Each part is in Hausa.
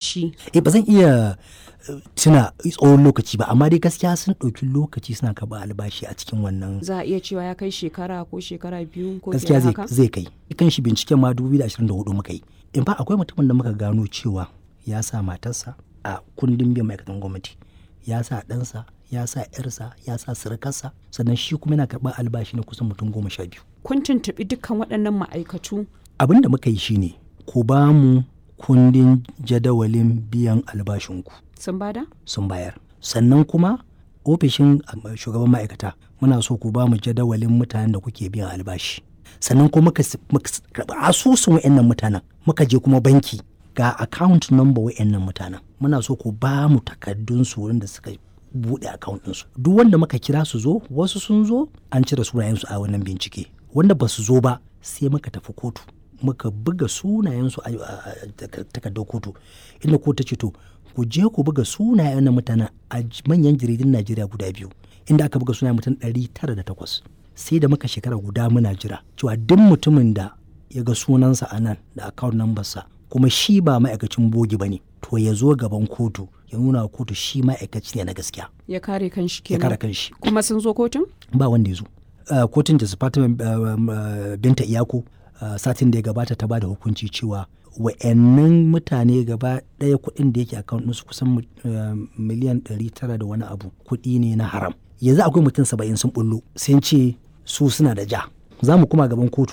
lokaci eh ba zan iya eh, tuna tsawon lokaci ba amma dai gaskiya sun ɗauki lokaci suna karɓar albashi a cikin wannan za a iya cewa ya kai shekara ko shekara biyu ko fiye gaskiya da zai haka zai kai kan shi binciken ma 2024 muka yi in fa akwai mutumin da muka gano cewa ya sa matarsa a kundin biyan ma'aikatan gwamnati ya sa ɗansa ya sa yarsa ya sa surukarsa sannan shi kuma yana karɓar albashi na kusan mutum goma sha biyu kun tuntuɓi dukkan waɗannan ma'aikatu abin da muka yi shine ku ba mu kundin jadawalin biyan albashinku sun bada sun bayar sannan kuma ofishin um, shugaban ma'aikata muna so ku ba mu jadawalin mutanen da kuke biyan albashi sannan kuma muka s- muka s- karɓi asusun wa'annan mutanen muka je kuma banki ga account number wa'annan mutanen muna so ku ba mu takardun su wurin da suka buɗe account ɗinsu duk wanda muka kira su zo wasu sun zo an cire sunayensu a wannan bincike wanda ba su zo ba sai muka tafi kotu muka buga sunayensu a a- a takar- takardar kotu inda kotu ta ce to ku je ku buga sunayen na mutanen a j- manyan jaridun Najeriya guda biyu inda aka buga sunayen mutum 908 sai da muka shekara guda muna jira cewa duk mutumin da ya ga sunansa a nan da account number sa kuma shi ba ma'aikacin bogi ba ne to ya zo gaban kotu ya nuna wa kotu shi ma'aikaci ne na gaskiya ya kare kanshi ya kare kenan kanshi kuma sun zo kotun ba wanda ya zo Uh, kotun da department uh, um, uh, binta iyako uh, satin da ya gabata ta ba da hukunci cewa wa'annan mutane gaba ɗaya kuɗin da yake account ɗinsu kusan mu- uh, miliyan 900 da wani abu kuɗi ne na haram yanzu akwai mutum saba'in sun bullo sun ce su suna da ja za mu kuma gaban kotu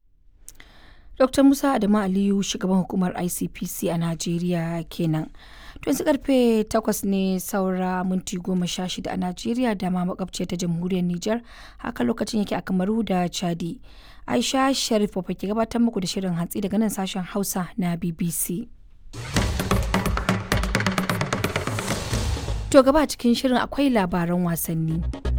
Dr. Musa Adamu Aliyu shugaban hukumar ICPC a Najeriya kenan. To yanzu karfe 8 ne saura minti goma sha shida a Najeriya da ma makwabciyar ta jamhuriyar Nijar haka lokacin yake a Kamaru da Chadi. Aisha Sharif Baba ke gabatar muku da shirin hantsi daga nan sashen Hausa na BBC. To gaba cikin shirin akwai labaran wasanni.